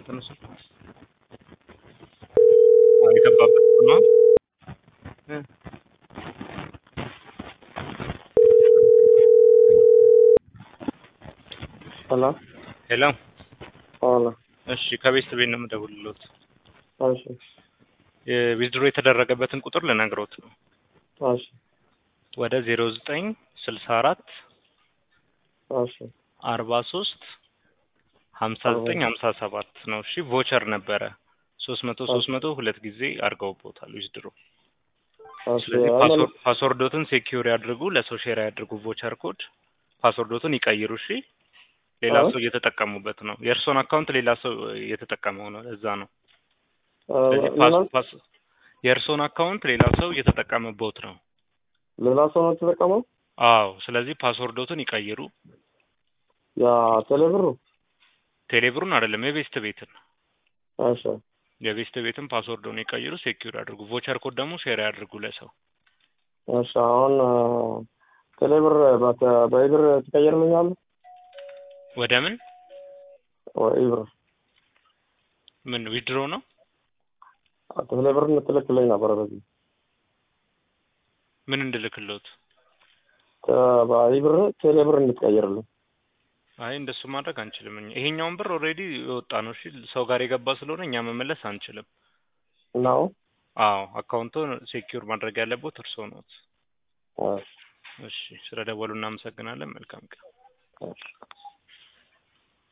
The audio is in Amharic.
ተነሱ። አዎ የገባበት ነው። እ ሄሎ ሄሎ ሄሎ እሺ፣ ከቤት ቤት ነው የምደውልልዎት። እሺ የዊዝድሮ የተደረገበትን ቁጥር ልነግሮት ነው። እሺ ወደ ዜሮ ዘጠኝ ስልሳ አራት እሺ አርባ ሶስት ሀምሳ ዘጠኝ ሀምሳ ሰባት ነው። እሺ ቮቸር ነበረ ሶስት መቶ ሶስት መቶ ሁለት ጊዜ አድርገውቦታል ዊዝድሮ። እሺ ስለዚህ አሁን ፓስወርድ ፓስወርዶትን ሴኪዩር ያድርጉ፣ ለሰው ሼር ያድርጉ። ቮቸር ኮድ ፓስወርዶትን ይቀይሩ። እሺ ሌላ አዎ። ሰው እየተጠቀሙበት ነው። የእርስዎን አካውንት ሌላ ሰው እየተጠቀመው ነው። ለዛ ነው። እ ስለዚህ ሌላ ፓስ ፓስ የእርስዎን አካውንት ሌላ ሰው እየተጠቀመበት ነው። ሌላ ሰው ነው የተጠቀመው? አዎ። ስለዚህ ፓስወርዶትን ይቀይሩ። ያ ቴሌብሩ? ቴሌብሩን አይደለም የቤስት ቤትን እሺ የቤስት ቤትን ፓስወርዱን ይቀይሩ፣ ሴኪዩር ያድርጉ። ቮቸር ኮድ ደግሞ ሼር ያድርጉ ለሰው። እሺ አሁን እ ቴሌብር በተ- በኢብር ትቀይርልኛለህ? ወደ ምን ወይ ኢብር ምን ዊድሮ ነው? ቴሌብር ትልክልኝ ነበረ በዚህ ምን እንድልክሎት? ተ- በኢብር ቴሌብር እንድትቀይርልኝ። አይ እንደሱ ማድረግ አንችልም። እኛ ይሄኛውን ብር ኦልሬዲ የወጣ ነው። እሺ ሰው ጋር የገባ ስለሆነ እኛ መመለስ አንችልም። ነው? አዎ አካውንቱን ሴኪዩር ማድረግ ያለበት እርስዎ ነዎት። እሺ እሺ ስለ ደወሉ እናመሰግናለን። መልካም ቀን። እሺ